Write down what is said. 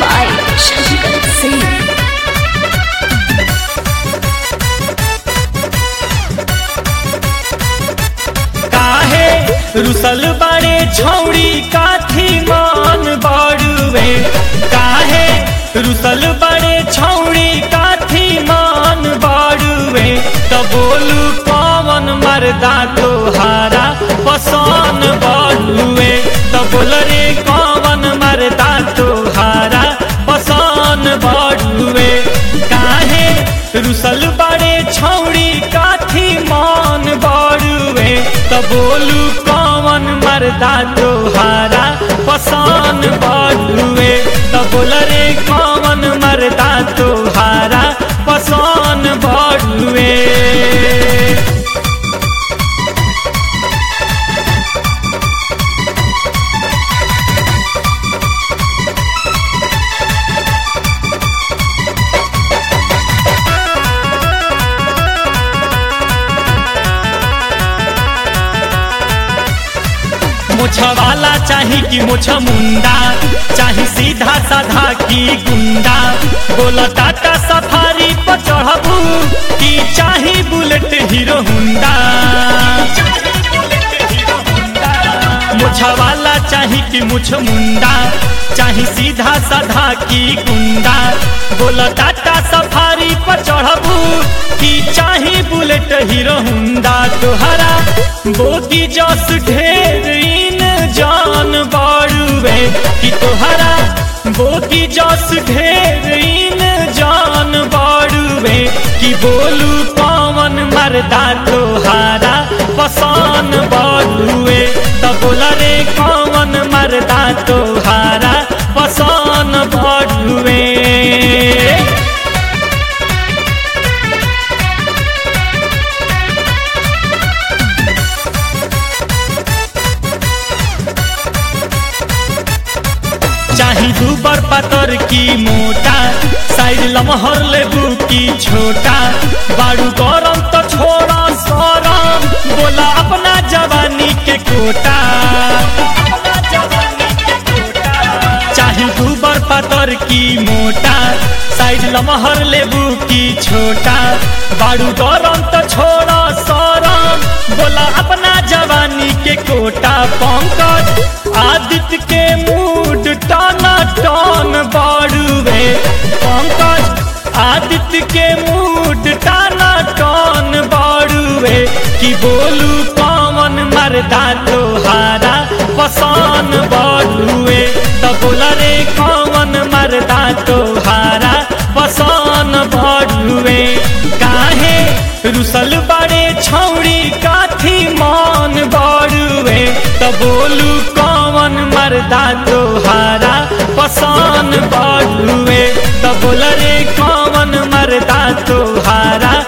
by Shankar Singh. काहे रुसल बड़े छौड़ी काथी मान बड़ुए काहे रुसल बड़े छौड़ी काथी मान बड़ुए त बोलू पवन मरदा तोहारा पसान बड़ुए त बोल रे कवन मरदा तोहारा पसान बड़ुए काहे रुसल बड़े छौड़ी काथी मान बड़ुए त बोलू कवन मरदा तोहारा पसान बड़ुए त बोल रे कवन मरदा तोहारा पसान बड़ुए मोछा वाला चाही कि मोछा मुंडा चाही सीधा साधा की गुंडा बोला टाटा सफारी पर चढ़बू कि चाही बुलेट हीरो हुंडा मोछा वाला चाही कि मुछ मुंडा चाही सीधा साधा की गुंडा बोला टाटा सफारी पर चढ़बू कि चाही बुलेट हीरो हुंडा तोहरा बोती जस ढेर इन जान बाड़ुए कि तोहरा बोती जस ढेर इन जान बाड़ुए कि बोलू पवन मरदा तोहारा पसान बाड़ुए त बोल रे कवन मरदा तोहारा पसान बाड़ुए चाही दूबर पतर की मोटा साइड लमहर लेबू की छोटा बाड़ू गरम तो छोड़ा सरम बोला अपना जवानी के कोटा चाही दूबर पतर की मोटा साइड लमहर लेबू की छोटा बाड़ू गरम तो छोड़ा सरम बोला अपना जवानी के कोटा पंकज आदित्य के मूड टाना टान बाड़ुए पंकज आदित्य के मूड टाना टान बाड़ुए कि बोलू पवन मरदा तोहारा पसान बाड़ुए त बोल रे कवन मरदा तोहारा पसान बाड़ुए काहे रुसल बड़े छौड़ी काथी मान बाड़ुए त बोलू कवन मरदा तोहारा पसान बाड़ुए त बोल रे कवन मरदा तोहारा